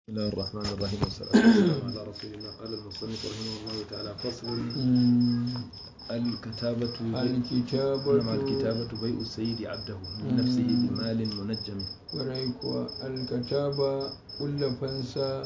بسم الله الرحمن الرحيم والصلاة والسلام على رسول الله قال المصنف رحمه الله تعالى فصل الكتابة الكتابة نعم الكتابة بيع السيد عبده من نفسه بمال منجم warai kuwa alkataba kulla fansa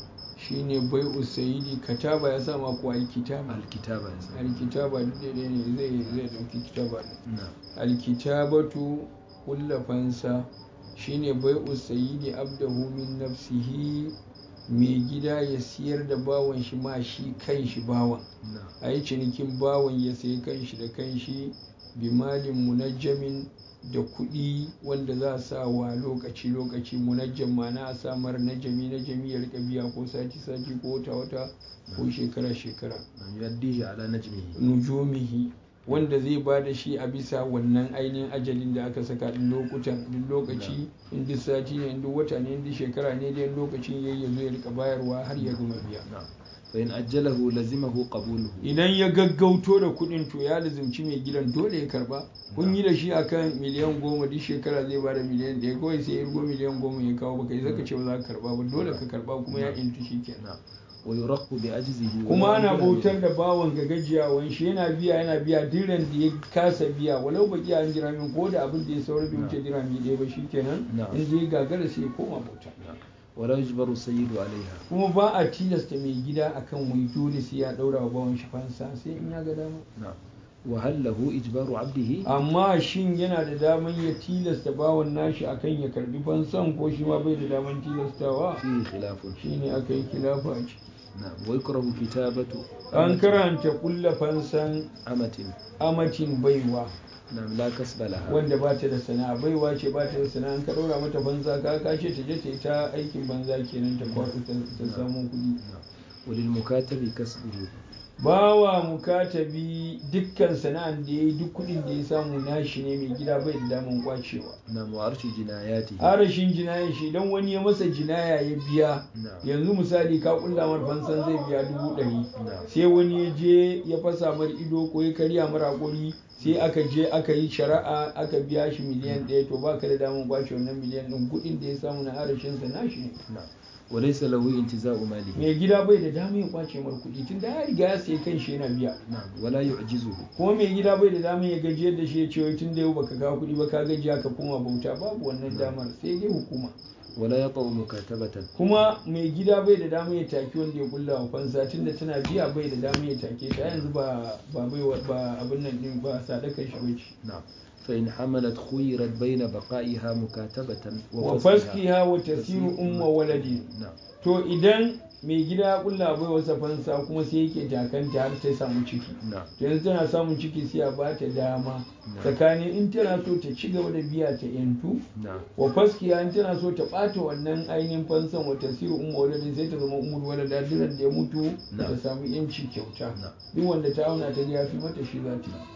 shine bai usayidi kataba ya sama ko alkitaba الكتابة يا سيدي. alkitaba duk da ne zai zai dauki kitaba ne نعم alkitabatu kulla fansa shine bai usayidi abdahu min nafsihi mai gida ya siyar da bawan shi ma shi kan shi bawan نعم a yi cinikin bawan ya sayi kanshi da kanshi bimalin munajjamin da kuɗi wanda za a sa wa lokaci-lokaci munajjam mana a samar najami najami ya rika biya ko sati-sati ko wata-wata ko shekara-shekara نعم يؤديه على نجمه nujumihi wanda zai ba da shi a bisa wannan ainihin ajalin da aka saka din lokutan duk lokaci in duk sati ne in duk wata ne in duk shekara ne dai lokacin yayi ya zo ya rika bayarwa har ya gama biya نعم فإن أجله لزمه قبوله idan ya gaggauto da kudin to ya lizimci mai gidan dole ya karba kun yi da shi akan miliyan goma duk shekara zai bada miliyan ɗaya kawai sai ya rugo miliyan goma ya kawo baka yi zaka ce ba za ka karba ba dole ka karba kuma ya intu shi kenan نعم ويرق بعجزه kuma ولا ana يجزى bautar da bawan ga gajiyawan shi yana biya yana biya diran da ya kasa biya walau baki an jira min ko da abin da ya saura bai wuce dirami ɗaya ba shikenan Na'am. in zai gagara sai ya koma bauta نعم. ولا يجبر السيد عليها kuma ba a tilasta mai gida akan wai dole sai ya daura wa bawan shi fansa sai in ya ga dama نعم وهل له إجبار عبده amma shin yana da daman ya tilasta bawan nashi akan ya karbi fansan ko shi ma bai da daman tilastawa فيه خلاف shine aka yi kilafa a ciki نعم ويكره كتابة an karanta kulla fansan أمة amacin baiwa نعم لا كسب لها wanda ba ta da sana'a baiwa ce ba ta da sana'a an ka ɗora mata banza ka kashe ta je ta yi ta aikin banza kenan ta kwaɗo ta ta samu kuɗi نعم وللمكاتب كسبه bawa mukatabi dukkan sana'an da ya yi duk kuɗin da ya samu nashi ne mai gida bai da daman kwacewa نعم وعرش جناياته arashin jinayen shi idan wani ya masa jinaya ya biya نعم yanzu misali ka kulla mar fansan zai biya dubu ɗari نعم sai wani ya je ya fasa mar ido ko ya karya mar hakuri sai aka je aka yi shari'a aka biya shi miliyan ɗaya to ba ka da damar kwace wannan miliyan ɗin kuɗin da ya samu na arashinsa nashi ne نعم وليس له انتزاع ماله mai gida bai da damar ya kwace mar kuɗi tun da ya riga ya sai kan shi yana biya نعم ولا يعجزه kuma mai gida bai da damar ya gajiyar da shi ya ce wai tun da yau baka kawo kuɗi ba ka gajiya ka koma bauta babu wannan damar sai dai hukuma ولا يطأ مكاتبة kuma mai gida bai da damar ya take wanda ya kulla wa fansa tunda tana biya bai da damar ya take ta yanzu ba ba bai ba abin nan din ba sadakar shi bace نعم فإن حملت خيرت بين بقائها مكاتبة wa faskiha wa tasiru umma waladi نعم to idan mai gida ya kulla bai wasa fansa kuma sai yake takanta har ta samu ciki نعم to yanzu tana samun ciki sai a bata dama Na'am. tsakanin in tana so ta ci gaba da biya ta yantu نعم wa faskiya in tana so ta ɓata wannan ainihin fansan wa tasiru umma waladin sai ta zama umar walada diran da ya mutu ta Na'am. samu yanci kyauta نعم duk wanda ta auna ta ga ya fi mata shi za ta yi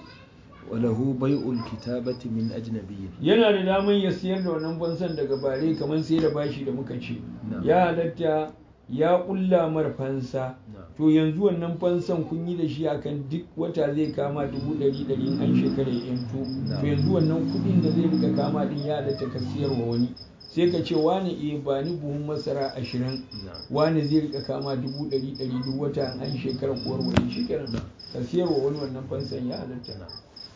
وله بيع الكتابة من أجنبي yana da daman ya siyar da wannan fansan daga bare kamar sai da bashi da muka ce Na'am. ya halatta ya kulla mar fansa نعم to yanzu wannan fansan kun yi da shi akan duk wata zai kama dubu ɗari ɗari in an shekara ya yanto Na'am. to yanzu wannan kuɗin da zai riga kama din ya halatta ka siyarwa wani sai ka ce wani eh ba ni buhun masara ashirin نعم wani zai rika kama dubu ɗari ɗari duk wata in an shekara kuwar wani shi kenan ka siyarwa wani wannan fansan ya halatta نعم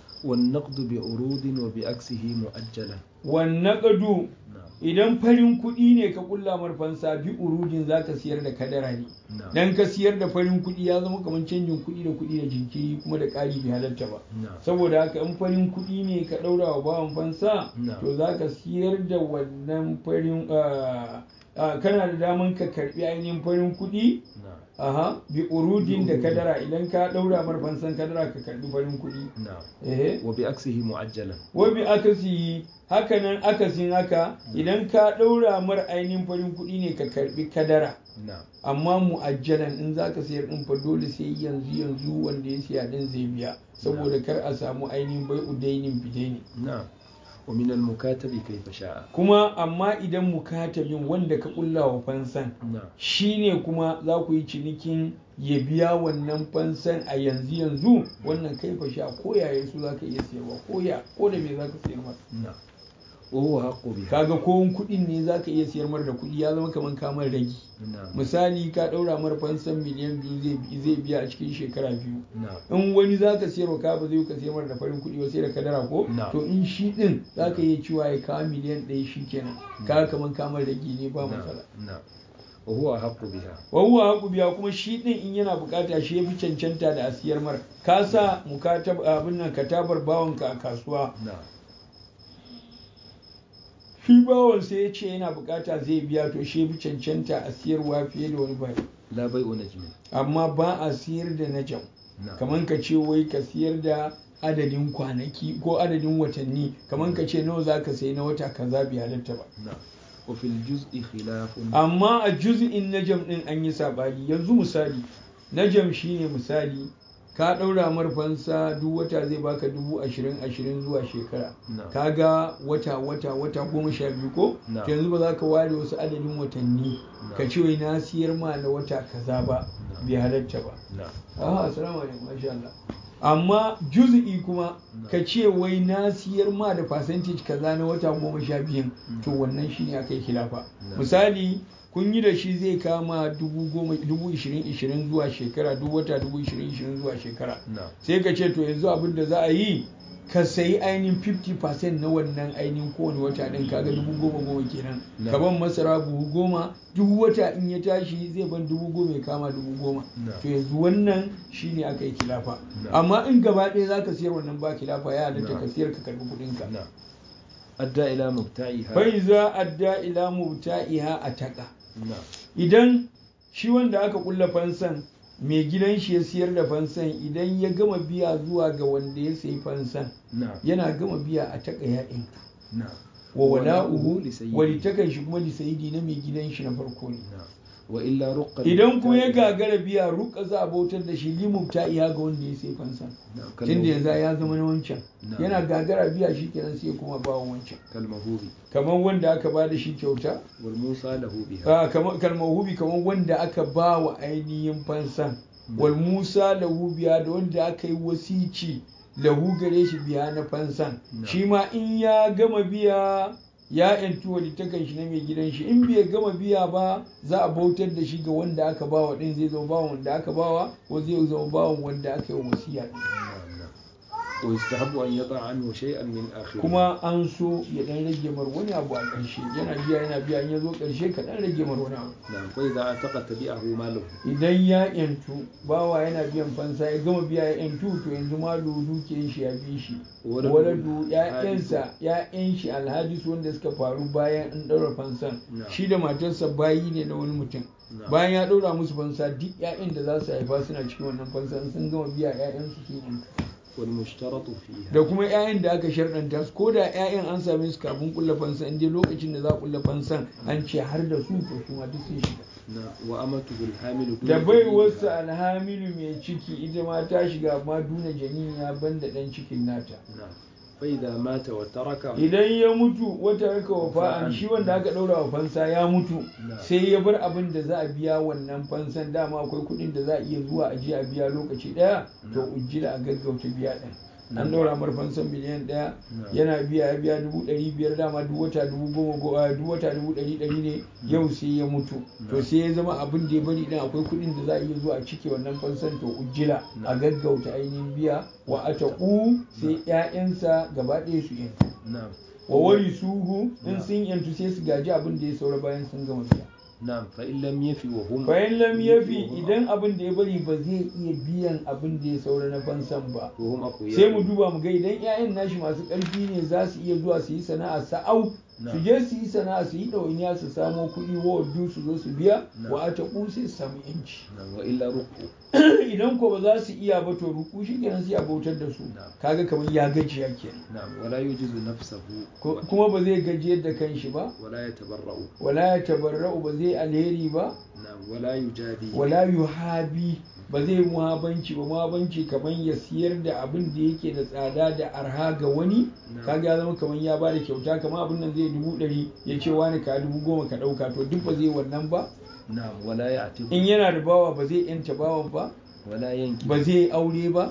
والنقد بعروض وبعكسه مؤجلا wannan ƙadu نعم idan farin kuɗi ne ka kulla mar fansa bi urudin za ka siyar da kadara ne نعم dan ka siyar da farin kuɗi ya zama kamar canjin kuɗi da kuɗi da jinkiri kuma da ƙari bai halarta ba نعم saboda haka in farin kuɗi ne ka ɗaura wa bawan fansa Na'am. to za ka siyar da wannan farin ah, ah, kana da daman ka karɓi ainihin farin kuɗi نعم aha bi urudin da kadara idan ka ɗaura mar fansan kadara ka karɓi farin kuɗi نعم eh وبعكسه معجلا wabi akasi hakanan akasin haka idan ka ɗaura mar ainihin farin kuɗi ne ka karɓi kadara نعم amma mu'ajjalan in za ka sayar ɗin fa dole sai yanzu yanzu wanda ya siya ɗin zai biya saboda kar a samu ainihin bai udainin bidaini نعم ومن المكاتب كيف شاء kuma amma idan mukatabin wanda ka ƙulla wa fansan نعم shine kuma za ku yi cinikin ya biya wannan fansan a yanzu yanzu wannan kai fa sha ko yaya su za ka iya siyarwa ko ya ko da me za ka siyar masa نعم wa huwa haqqu biha kaga ko kuɗin ne zaka iya siyar mar da kuɗi ya zama kamar kamar ragi na'am misali ka ɗaura mar fansan miliyan biyu zai zai biya a cikin shekara biyu na'am in wani za ka siyarwa ka ba zai ka siyar mar da farin kuɗi ba sai da kadara ko Na. to in shi ɗin za ka iya cewa ya kawo miliyan ɗaya shi kenan ka kamar kamar ragi ne ba matsala na'am wa huwa haqqu biha wahuwa haku biya kuma shi ɗin in yana bukata shi ya fi cancanta da a siyar mar ka sa mukatab abin nan katabar bawanka a kasuwa na'am shi bawan sai ya ce yana bukata zai biya to shi ya fi cancanta a siyarwa fiye da wani bai la bai'u najmin amma ba a siyar da najam na'am kamar ka ce wai ka siyar da adadin kwanaki ko adadin watanni kamar ka ce nawa za ka sayi na wata kaza bai halatta ba na'am wa fil juz'i khilafun amma a juz'in najam din an yi sabani yanzu misali najam shine misali ka ɗaura marfansa duk wata zai baka dubu ashirin ashirin zuwa shekara Na. kaga wata wata wata goma sha biyu ko Na. to yanzu ba za ka ware wasu adadin watanni Na. ka ce wai na siyar ma na wata kaza ba Na. bai halatta ba na'am Aha, assalamu alaikum, masha Allah. Amma juz'i kuma Na. ka ce wai na siyar ma da percentage kaza na wata goma sha biyun to wannan shine aka yi khilafa. Na. Misali kun yi da shi zai kama dubu goma dubu ishirin ishirin zuwa shekara duk wata dubu ishirin ishirin zuwa shekara. na'am Sai ka ce to yanzu abin da za a yi ka sayi ainihin 50% na wannan ainihin kowane wata ɗin kaga dubu goma goma kenan Na. ka ban masara buhu goma duk wata in ya tashi zai ban dubu goma ya kama dubu goma Na. to yanzu wannan shine aka yi kilafa Na. amma in gaba ɗaya za ka siyar wannan ba kilafa ya halatta Na. ka siyar ka karɓi kuɗinka na'am adda ila mubta'iha bai za adda ila mubta'iha a taƙa na'am idan shi wanda aka kulla fansan mai gidan shi ya siyar da fansan idan ya gama biya zuwa ga wanda ya sayi fansan na'am yana gama biya a taƙa ya'in na'am wa wala'uhu li sayyidi. walitakan shi kuma lisayidi na mai gidan shi na farko ne na'am wa illa ruqqa idan kuma ya mubta'iha. gagara biya ruka za a bautar da shi limubta iya ga wanda ya sai fansan na'am tunda yanzu ya zama na wancan Na. yana gagara biya shi kenan sai kuma bawan wancan kalmahubi kamar wanda aka ba da shi kyauta wal musa lahu biha a kamar kalmar hubi kamar wanda aka ba wa ainihin fansan wal musa lahu biya da wanda aka yi wasici lahu gare shi biya na fansan Na. shi ma in ya gama biya ya yantu walittakan shi na mai gidan shi in bai gama biya ba za a bautar da shi ga wanda aka bawa din zai zama bawan wanda aka bawa ko zai zama bawan wanda aka yi wa wasiya din na'am na'am wa yustahabbu an yata anhu shay'an min akhir kuma an so ya dan rage mar wani abu a ƙarshe yana biya yana biya in ya zo ƙarshe ka dan rage mar wani abu na'am fa idza ataqa tabi'ahu maluhu idan ya yantu bawa yana biyan fansa ya gama biya ya yantu to yanzu ma dukiyar shi ya bi shi Waladu waladu ya'yansa ya'yan shi alhadis wanda suka faru bayan an ɗaura fansan Na. shi da matarsa bayi ne na wani mutum Na. bayan ya ɗaura musu fansa duk ya'yan da za su haifa suna cikin wannan fansa sun gama biya ya'yansu sun yantu wal mushtaratu fiha da kuma 'ya'yan da aka sharɗanta su ko da 'ya'yan an same su kafin kulla fansan in dai lokacin da za a kulla fansan an ce har da su to su ma duk sun shiga na wa amatuhu al-hamilu da bai wasu alhamilu mai ciki ita ma ta shiga amma duna janiya banda dan cikin nata na fa idza mata wa taraka idan ya mutu wata raka wafa'an shi wanda aka ɗaura wa fansa ya mutu Na. sai ya bar abin da za a biya wannan fansan dama akwai kuɗin da za a iya zuwa a je a biya lokaci ɗaya to Na. ujjila a gaggauta biya ɗin Na. an ɗaura mar fansan miliyan ɗaya Na. yana biya ya biya dubu ɗari biyar dama duk wata dubu goma go- ah, duk wata dubu ɗari ɗari ne yau sai ya mutu to Na. sai ya zama abin da ya bari ɗin akwai kuɗin da za a iya zuwa a cike wannan fansan to ujjila Na. a gaggauta ainihin biya wa ataƙu sai ƴaƴansa gaba ɗaya su yanzu na'am wa wari suhu in Na. sun yantu sai su gaji abin da ya saura bayan sun gama biya na'am fa in lam yafi wa hum bayan lam yafi wa hum- idan abin da ya bari ba zai iya biyan abin da ya saura na fansan ba wa hum aqwiya sai mu duba mu ga idan 'ya'yan nashi masu ƙarfi ne za su iya zuwa su yi sana'a sa'au Na. su je su yi sana'a su yi ɗawainiya su samo kuɗi wa waddu su zo su biya Na. wa a taƙu sai su samu yanci na'am wa illa ruqu idan ko ba za su iya ba to ruku shi kenan sai a bautar da su Na. kaga kamar ya gajiya kenan na'am wala yujizu nafsahu Ko- kuma ba zai gajiyar da kanshi ba wala yatabarra'u wala ya tabarra'u ba zai alheri ba na'am wala yujadi wala yuhabi ba zai muhabanci ba muhabanci kamar ya siyar da abin da yake da tsada da arha ga wani Na. kaga ya zama kamar ya bada kyauta kamar abin nan zai dubu ɗari ya ce wani ka dubu goma ka ɗauka to duk ba zai wannan ba na'am wala ya'tibu in yana da bawa ba zai yanta bawan ba wala yanki ba zai aure ba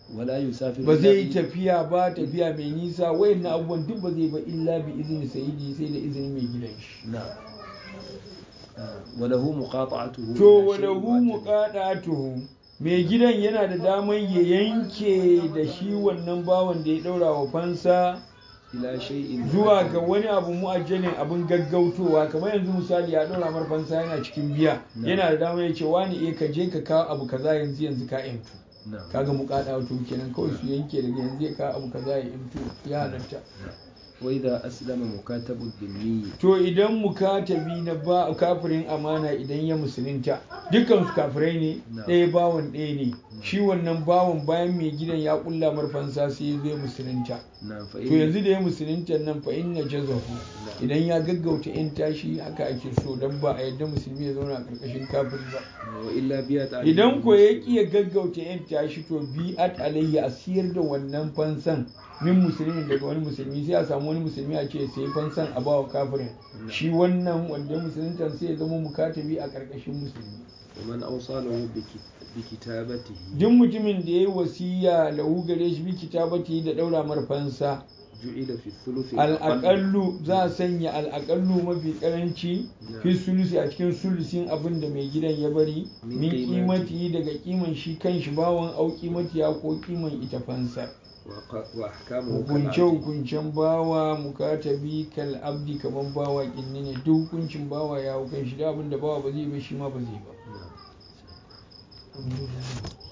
ولا يسافر ba zai yi إلا tafiya ba tafiya mai nisa wayannan abubuwan duk ba zai ba illa bi izini sayidi sai da izinin mai gidan shi نعم آه، وله مقاطعته to إلى شيء walahu معجل. muqadatuhu mai gidan yana da daman ya yanke da shi wannan bawan da ya daura wa fansa إلى شيء zuwa معجل. ga wani abu mu'ajjalin abin gaggautowa kamar yanzu misali ya daura mar fansa yana cikin biya Na. yana da damar ya ce wani eh ka je ka kawo abu kaza yanzu yanzu ka yantu نعم kaga muqadatu kenan kawai su yanke daga yanzu ya kawo abu kaza ya yantu ya halatta وإذا أسلم مكاتب الذمي to idan mukatabi na ba kafirin amana idan ya musulunta dukkan su kafirai ne Na. ɗaya bawan ɗaya ne shi wannan bawan bayan mai gidan ya kulla marfansa sai ya zo ya musulunta نعم to فإن yanzu da ya musulunta nan fa inna jazahu Na. idan ya gaggauta yan tashi haka ake so dan ba a yadda musulmi ya zauna a karkashin kafiri ba وإلا بيت عليه idan ko ya المسلم. ƙi ya gaggauta yan tashi to bi'at alayhi a siyar da wannan fansan min musulmin daga wani musulmi sai a samu wani musulmi a ce sai fansan a bawa kafirin shi wannan wanda musulunta sai ya zama mukatabi a karkashin musulmi ومن أوصى له بك- بكتابته duk mutumin da ya yi wasiya lahu gare shi bi kitabati da daura mar fansa جعل في الثلث الأقل al'aƙallu za a sanya al'aƙallu mafi ƙaranci fi sulusi a cikin sulusin abin da mai gidan ya bari Min min qimati. kimati daga kiman shi kan shi bawan au kimatiya ko kiman ita fansa وق- وأحكامه hukunce كالعبد. hukuncen bawa mukatabi kal abdi kaman bawa kinni ne duk hukuncin bawa ya hukunci da abin da bawa ba zai ba shi ma ba zai ba نعم. Alhamdulillah.